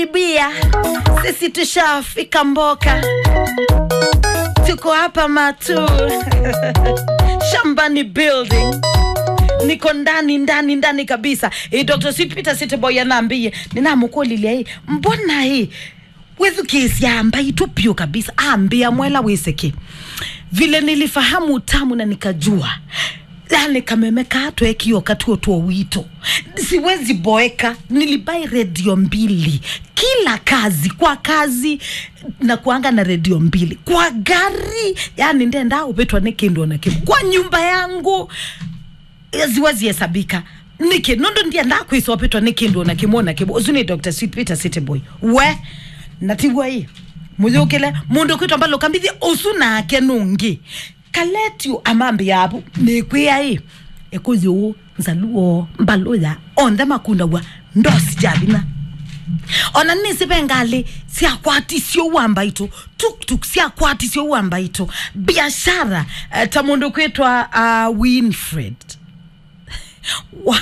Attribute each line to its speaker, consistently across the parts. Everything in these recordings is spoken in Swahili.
Speaker 1: bia sisi tushafika mboka tuko hapa matu shambani building niko ndani ndani ndani kabisa e, dr sipita siteboy anaambie ninamukulilia hii mbona hii wethu kesi amba itupio kabisa ambia mwela wiseke vile nilifahamu utamu na nikajua yani kameme katwe kio katuo tuo wito siwezi boeka nilibai redio mbili kila kazi kwa kazi na kuanga na redio mbili kwa gari yani ndenda upetwa nikindwa na kimu kwa nyumba yangu ziwazi hesabika niki nondo ndia ndakwisa wapetwa nikindwa na kimona kibo uzuni dr sweet peter city boy we natigwa hii muyukile mundu kwitwa mbalo kambithi usu nake nungi kaletio amambi yapo nikwia hii ekuyu nzaluo mbaluya onthe makunda wa ndosi jabina ona nisipengali siakwatisio uwamba ito tuktuk siakwatisio uwamba ito biashara uh, ta mundu kwitwa uh, winfred wa,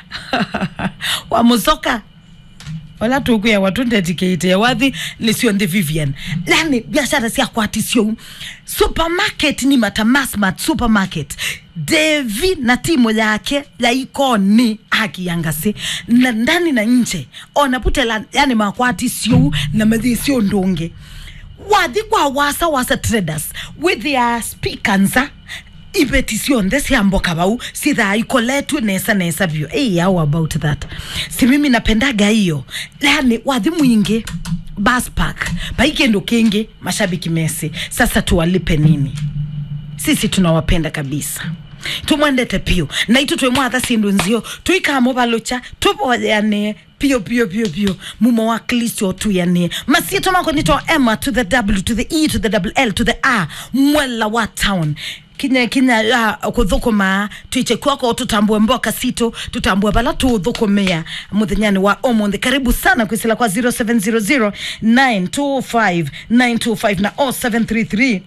Speaker 1: wa musoka wala tukuya watu ndedicate wathi lisio ndi vivian lani biashara siakwatisio supermarket ni mata masmart supermarket devi na timu yake ya ikoni akiyangasi na ndani na nje onaputela yani makwatisio na mathisio ndungi wathi kwa wasa wasa traders with their speakansa ibeti sionthe ciamboka vau sithaa ikoletwe nesa nesa vyo hey, how about that si mimi napendaga hiyo yani wathi mwingi bus park paikindu kingi mashabiki mesi sasa tuwalipe nini sisi tunawapenda kabisa tumwendete pio na itu twimwatha sindu nzio tuikamo valucha tuvoyanie pio pio pio pio mumo wa kristo tuyanie masieto mako nito emma to the w to the e to the double l to the r mwela wa town kinya kinya uh, kuthukuma twiche kwako tutambue mboka sito tutambue bala tuthukumia muthenyani wa omonthi karibu sana kwisila kwa 0700 925 925 na 0733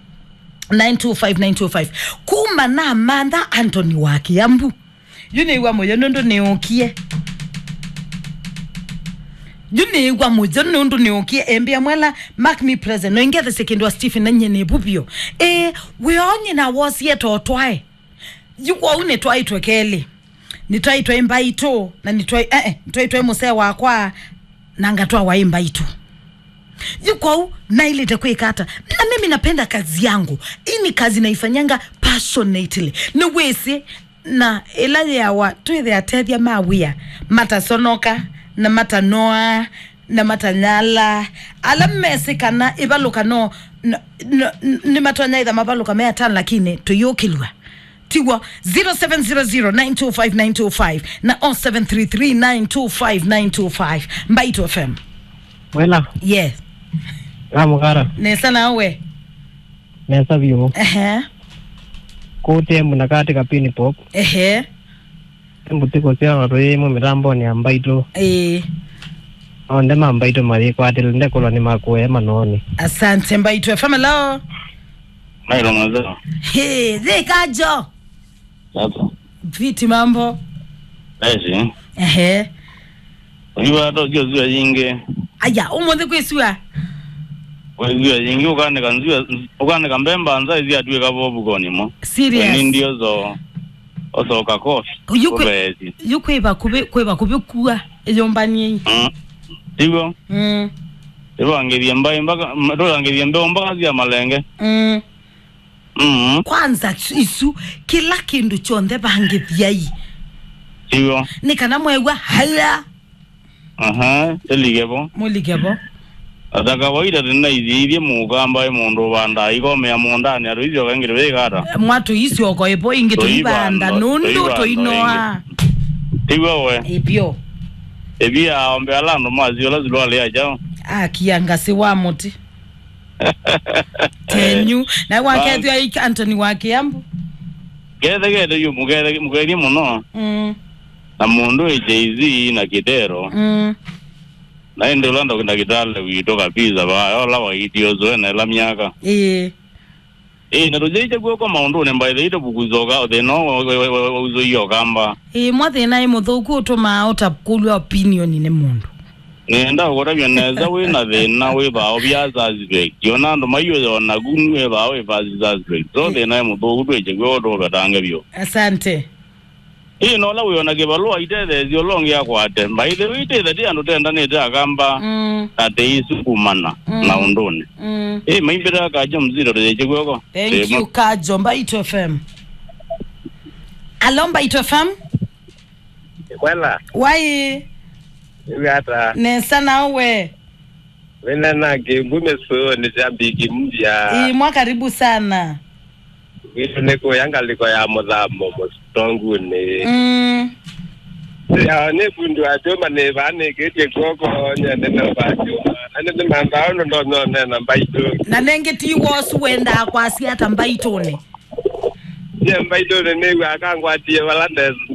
Speaker 1: 925 kuma na mantha antony wa kiambu yuneiwa moyo nundu niukie juneiwa mojo nundu niukie embia mwela mark me present noingethe sekendi wa stephen na nyene bubio e wionye na wosie totwae yukwau nitwaitwe keli nitwaitwa imbaito na nitwai eh, eh, nitwaitwa musee wakwa na ngatwa wa imbaito yukwau nailite kwikata na mimi napenda kazi yangu ini kazi naifanyanga passionately ni wisi na ila yawa twithe atethia mawia matasonoka na matanoa na matanyala ala mmesi kana ivaluka no n- n- ni matonyaitha mavaluka meatan lakini tuyukilwa tigwa 0700925925 na 0733925925 mbaito fm
Speaker 2: wela
Speaker 1: yes
Speaker 2: amukara
Speaker 1: nesa nawe
Speaker 2: nesa vyu
Speaker 1: ehe
Speaker 2: kuti muna kati kapini pop
Speaker 1: ehe
Speaker 2: embutiko cia rwi mu mitamboni ya mbaitu
Speaker 1: eh
Speaker 2: onde ma mbaitu mari kwatile ndekulwa ni makue manoni
Speaker 1: asante mbaito fm hello
Speaker 3: Nailo mwenzao.
Speaker 1: he thikajo
Speaker 3: Sasa.
Speaker 1: viti mambo
Speaker 3: Esi.
Speaker 1: ehe
Speaker 3: Uliwa to jio ziwa yinge.
Speaker 1: aya umuthi kwisua
Speaker 3: We ziwa yinge ukane kanziwa ukane kambemba anza izi atwe kavobu koni mo. Ni
Speaker 1: serious
Speaker 3: ndio zo osoka kofi.
Speaker 1: Yukwe-
Speaker 3: Ubezi.
Speaker 1: yukwiva kuvi kwiva kuvi kua iyombanie
Speaker 3: Mm. Tigo.
Speaker 1: mm
Speaker 3: Tigo angeria mbai mpaka ndo angeria mbeo mpaka zia malenge.
Speaker 1: mm
Speaker 3: Mm.
Speaker 1: kwanza isu kila kindu chonthe vangithiai
Speaker 3: Tigo.
Speaker 1: nikana mwegwa haya
Speaker 3: Aha. Eligepo.
Speaker 1: muligevo
Speaker 3: Ata kawaida tena izi ithi mugamba mundu banda ikomea mundani aro izio kangire wegara.
Speaker 1: mwatu isioko ipo ingi tuibanda
Speaker 3: Tuibanda,
Speaker 1: nundu
Speaker 3: tuibanda
Speaker 1: tuinoa
Speaker 3: Tigo we.
Speaker 1: ipyo
Speaker 3: Ebia ombe alando mazio lazilo ale aja.
Speaker 1: akiangasi wa muti tenyu na wakethia iki antony wa kiambu
Speaker 3: gethe gethe yu mugethe mugerie muno
Speaker 1: mm,
Speaker 3: na mundu e Jay-Z na Kidero
Speaker 1: mm.
Speaker 3: na ende ulanda kwenda kitale wito kabisa ba ola wa idio zo na la miaka
Speaker 1: ii
Speaker 3: eh na rojeje gwo kwa maundu ne mbaile ito bukuzoga o de no uzo iyo kamba
Speaker 1: ii mwathina i muthuku utuma utakulwa opinion ni mundu
Speaker 3: nenda kuravya neza wina thina wi bao bya suspect yona andu maiyo ona gunu wi bao wi basi suspect so thina e muthugu twiche gwe undu betange bio
Speaker 1: asante
Speaker 3: ii nola wiona kibalua itethethio longi akwate mbaithe witithe andu tendanite akamba
Speaker 1: mm,
Speaker 3: ati isukumana
Speaker 1: Mm.
Speaker 3: na unduni
Speaker 1: mm.
Speaker 3: ii maimbire akaja mziro riche gweko
Speaker 1: thank you kajo mbaito fm alo mbaito fm
Speaker 2: kwela
Speaker 1: wai
Speaker 2: gata
Speaker 1: nesa nawe
Speaker 2: wina na kingume so ni jambiki mpya
Speaker 1: imwa karibu sana
Speaker 2: gitu niko yangaliko ya muthamo mustonguni
Speaker 1: mm.
Speaker 2: ya ni bundu ajoma ni bani kitie koko nyene na bajoma ane ni mamba ono ndo no ne na mbaito
Speaker 1: na nenge ti wosu wenda kwasi hata mbaitone
Speaker 2: ye mbaito ne ne akangwatie balande